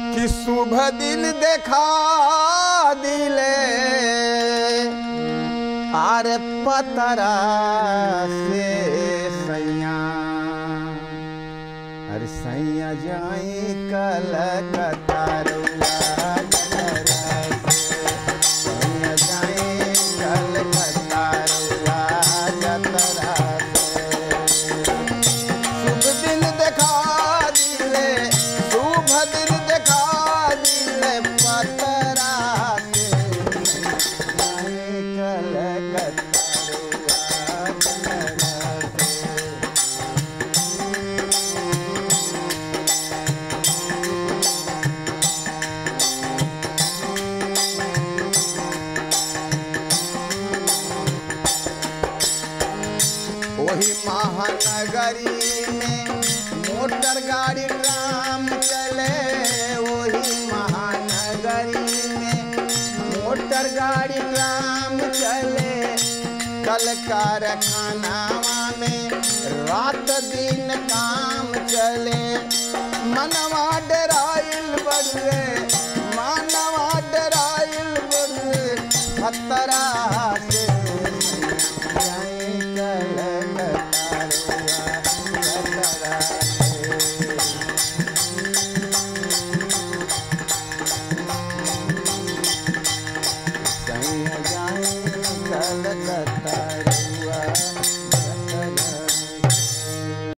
कि शुभ दिन देखा दिले आरे पतरा से सैया अरे सैया जाई कलकत्ता रुआ जतरा से। सैया जाई कलकत्ता रुआ जतरा से। शुभ दिन देखा दिले शुभ दिन देखा दिले पतरा से जाई कलकत्ता रुआ जतरा से। वही महानगरी में मोटर गाड़ी ट्राम चले वही महानगरी में मोटर गाड़ी ट्राम चले कल कारखानावा में रात दिन काम चले मनवा डराइल बड़ुए मानवा डराइल बड़ुए खतरा